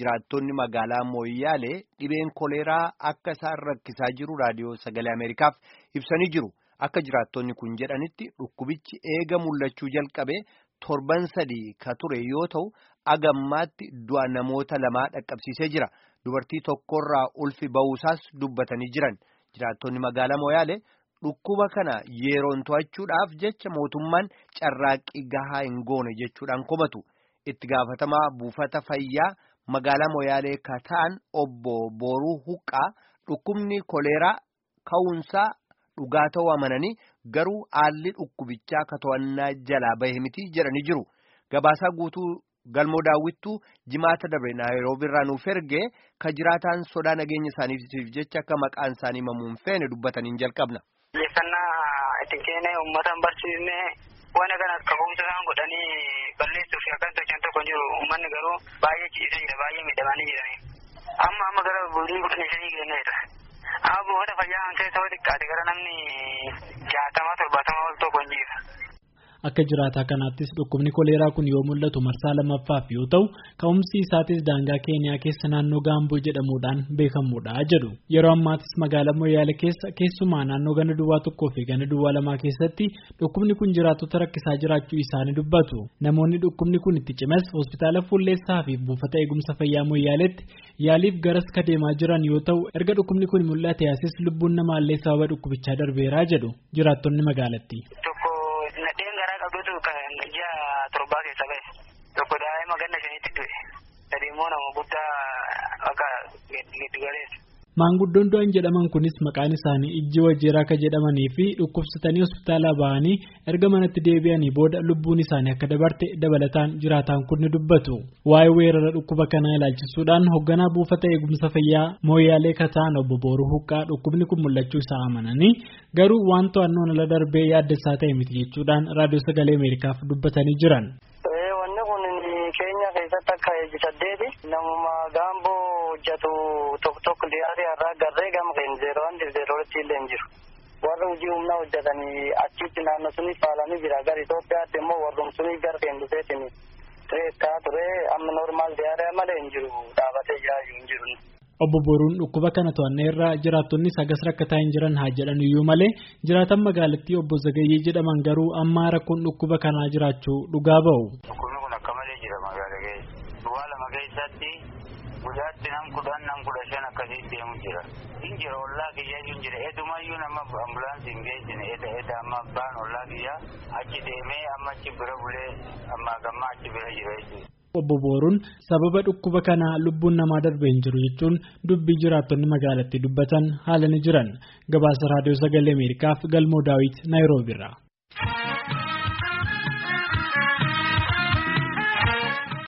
jiraattonni magaalaa Mooyyaalee dhibeen koleeraa akka isaan rakkisaa jiru raadiyoo sagalee Ameerikaaf ibsanii jiru. Akka jiraattonni kun jedhanitti dhukkubichi eega mul'achuu jalqabe torban sadii ka ture yoo ta'u agammaatti du'a namoota lamaa dhaqqabsiisee jira. Dubartii tokkorraa ulfi ba'uusaas dubbatanii jiran. Jiraattonni magaalaa Mooyyaalee dhukkuba kana yeroon to'achuudhaaf jecha mootummaan carraaqqii gahaa hin goone jechuudhaan komatu. Itti gaafatamaa buufata fayyaa magaalaa Mooyyaalee ka ta'an obbo Booruu Huqqaa dhukkubni koleeraa ka'uunsaa dhugaa ta'uu amananii garuu haalli dhukkubichaa ka to'annaa jalaa bahe miti jedhanii jiru. Gabaasaa guutuu galmoo daawwittuu jimaata dabre naayiroobii irraa nuuf ergee ka jiraataan sodaa nageenya isaaniitiif jecha akka maqaan isaanii himamuun feene dubbataniin jalqabna. Xiyyeeffannaa itti kennee uummata barsiisnee waan kana akka ka'umsa isaan godhanii balleessuuf akkan tolchan tokko jiru uummanni garuu baay'ee ciisee jira baay'ee miidhamanii jiranii. Amma amma gara bulii kudhanii shanii geenyeedha. Amma buufata fayyaa kan keessa yoo xiqqaate gara namni jaatama torbaatama ol tokko hin jiru. Akka jiraataa kanaattis dhukkubni koleeraa kun yoo mul'atu marsaa lammaffaaf yoo ta'u ka'umsi isaatis daangaa keeniyaa keessa naannoo gaamboo jedhamuudhaan beekamuudha jedhu yeroo ammaatis magaalaa moyyaale keessa keessumaa naannoo gana duwwaa tokkoo fi gana duwwaa lamaa keessatti dhukkubni kun jiraattota rakkisaa jiraachuu isaanii dubbatu namoonni dhukkubni kun itti cimes hospitaala fuulleessaa fi buufata eegumsa fayyaa moyyaaleetti yaaliif garas ka deemaa jiran yoo ta'u erga dhukkubni kun mul'ate asis lubbuun namaallee sababa dhukkubichaa darbeeraa jedhu jiraattonni magaalattii. qabdutu kan ji'a torbaa keessa ba'e tokko daa'ima ganna shaniitti du'e sadi immoo nama guddaa akka giddugaleessa. Maanguddoon du'an jedhaman kunis maqaan isaanii ijji wajjiraa akka jedhamanii fi dhukkubsatanii hospitaalaa ba'anii erga manatti deebi'anii booda lubbuun isaanii akka dabarte dabalataan jiraataan kun ni dubbatu. Waa'ee weerara dhukkuba kanaa ilaalchisuudhaan hoogganaa buufata eegumsa fayyaa mooyyaalee kataan obbo Booruu Huqqaa dhukkubni kun mul'achuu isaa amananii garuu waan to'annoon ala darbee yaaddeessaa ta'e miti jechuudhaan raadiyoo sagalee Ameerikaaf dubbatanii jiran. Wanni kun keenya keessatti akka eegi saddeeti namuma gaamboo hojjetu tokko tokko dhiyaate irraa garree gama keenya zeeroo waan zeerootti illee hin jiru. Warra hojii humnaa hojjetanii achitti naannoo sunii faalanii jira. Gara Itoophiyaatti immoo warrum sunii gara keenya dhufeetiin tireessaa ture amma normaal diyaaree malee hin jiru dhaabatee jiraachuu hin jiru. Obbo Boruun dhukkuba kana to'annee irraa jiraattonni sagas rakkataa hin jiran haa jedhan iyyuu malee jiraatan magaalattii obbo Zagayyee jedhaman garuu amma rakkoon dhukkuba kanaa jiraachuu dhugaa ba'u. Dhukkubni kun akka malee jira magaalaa keessa. Duwwaa lama keessatti guyyaatti nam kudhan nam kudha shan akkasii deemu jira. Hin jira ollaa kiyyaa hin jira. Eedumayyuu nama ambulaansii hin geessine eda eda amma baan ollaa kiyyaa achi deemee amma achi bira bulee amma gammaa achi bira jira jechuudha. Obbo Booruun sababa dhukkuba kanaa lubbuun namaa darbee hin jiru jechuun dubbii jiraattonni magaalattii dubbatan haala ni jiran gabaasa raadiyoo sagalee Ameerikaaf galmoo daawit Naayiroobiirraa.